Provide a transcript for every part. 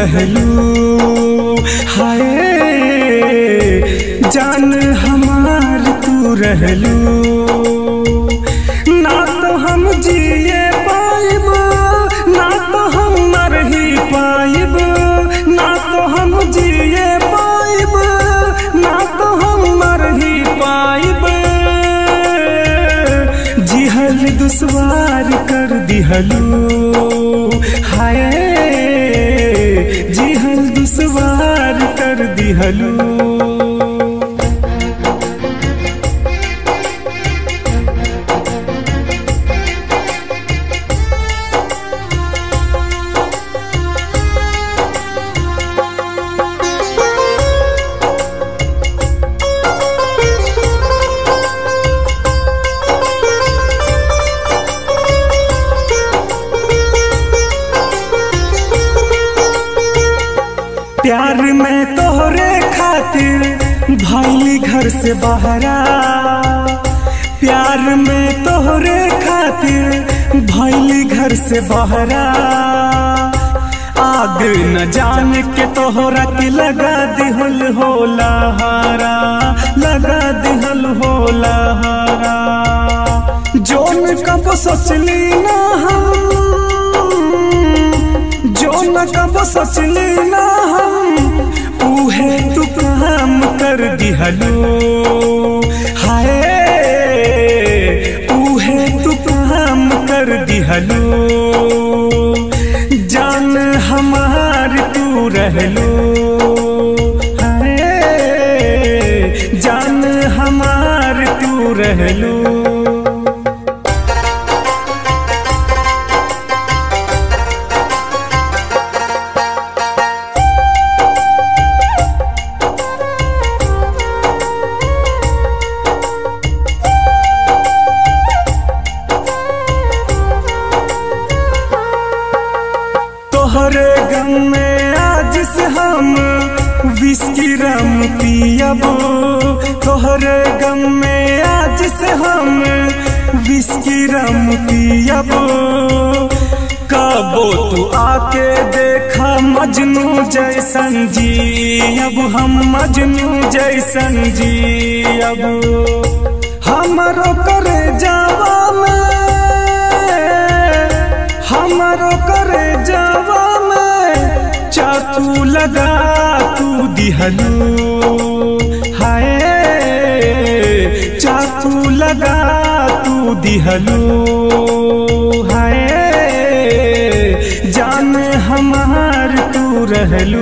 रहलू हाय जान हमार तू रहलू ना तो हम जिए पाइब ना तो हम मर ही पाइब ना तो हम जिए पाइब ना तो हम मर ही पाइब जिहल दुश्वार कर दिहलू हाय जिहल दुश्वार कर दिहलू प्यार में तोहरे खातिर भैली घर से बहरा प्यार में तोहरे खातिर भैली घर से बहरा आग न जान के तोहरा के लगा दिहल होला हारा लगा दिहल होला हारा जोन कब सोचली ना हम जो न कब सोचली ना हम उहे तू काम कर दिहलो हाय उहे तू काम कर दिहलो जान हमार तू रहलो हाय जान हमार तू रहलो तोहरे गम में आज से हम विस्की रम पियब तोहरे गम में आज से हम विस्की रम पियब कबो तू आके देखा मजनू जैसन जी अब हम मजनू जैसन जी अब हमरो करे जावा में हमरो करे जावा में चाकू लगा तू दिहलू हाय चाकू लगा तू दिहलू हाय जान हमार तू रहलू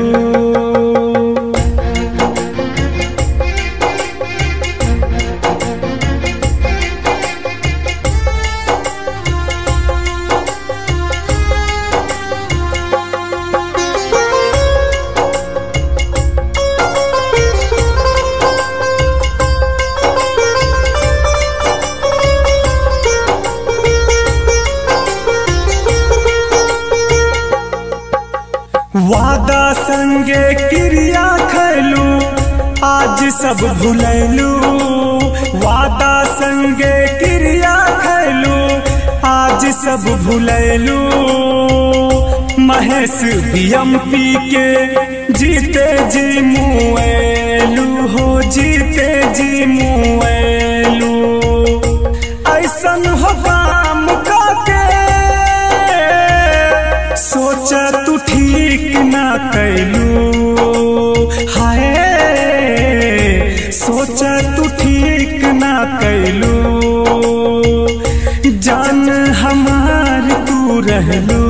वादा संगे क्रिया खैलू आज सब भुलैलू वादा संगे क्रिया खैलू आज सब भुलैलू महेश बियम पी के जीते जी मुएलू हो जीते जी मुएलू ऐसन हो काम के सोचा तू ठीक ना कैलू हाय सोचा तू ठीक ना कैलू जान हमार तू रहलू